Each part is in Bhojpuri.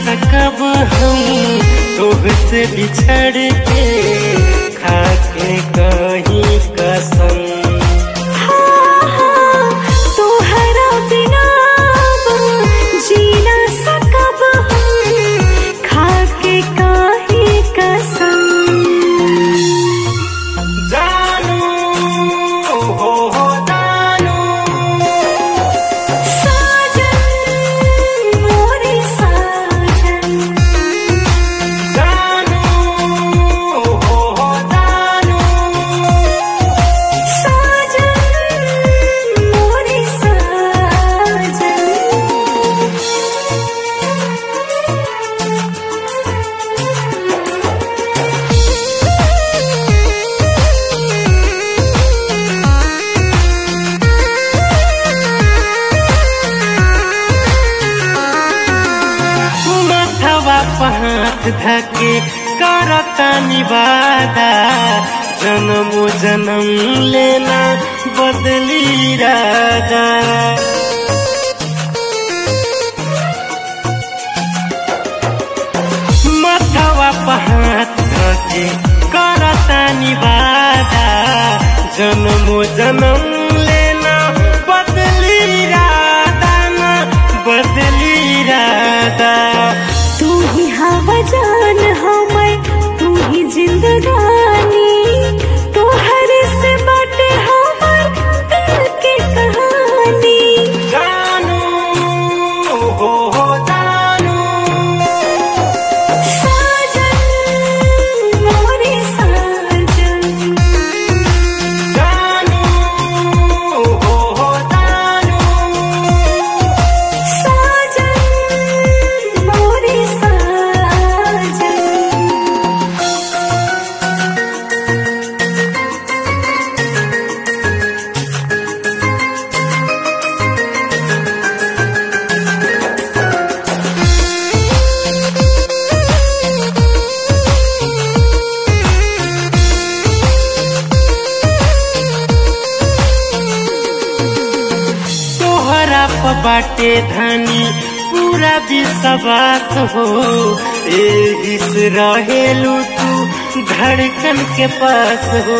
सकब हम तोहसे बिछड़ के खाके कहीं कसम तोहरा बिना जीना सकब हम खाके काहे कसम जानू हो हो जानू साजन मोरे साजन जानू हो हो जानू साजन मोरे साजन मथवा पहात धके करता निवादा जन्म जन्म लेना बदली राजा मथवा पहात धके करता निवादा जन्म जन्म लेना बदली राधा ना बदली राधा तू ही हवा जान हमर तू ही जिंदगानी तोहर से बाटे हमर दिल के कहानी जानू हो हो जानू साजन मोरे साजन जानू हो हो जानू साजन मोरे साजन तोहरा प बाटे धनी पूरा विश्वास हो एहिस रहेलू तू धड़कन के पास हो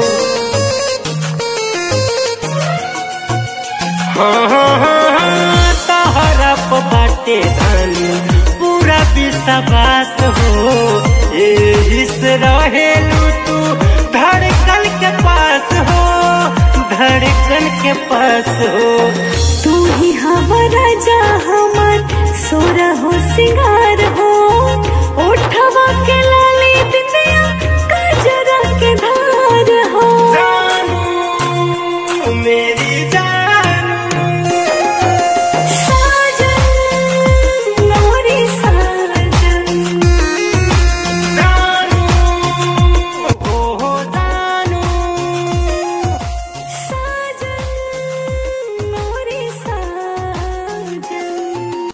हाँ हाँ हाँ हाँ, तोहरा प बाटे धनी पूरा विश्वास हो एहिस रहेलू तू धड़कन के पास हो धड़कन के पास हो तू ही हमारा जा हमर सोरा हो सिंगार हो ओठवा के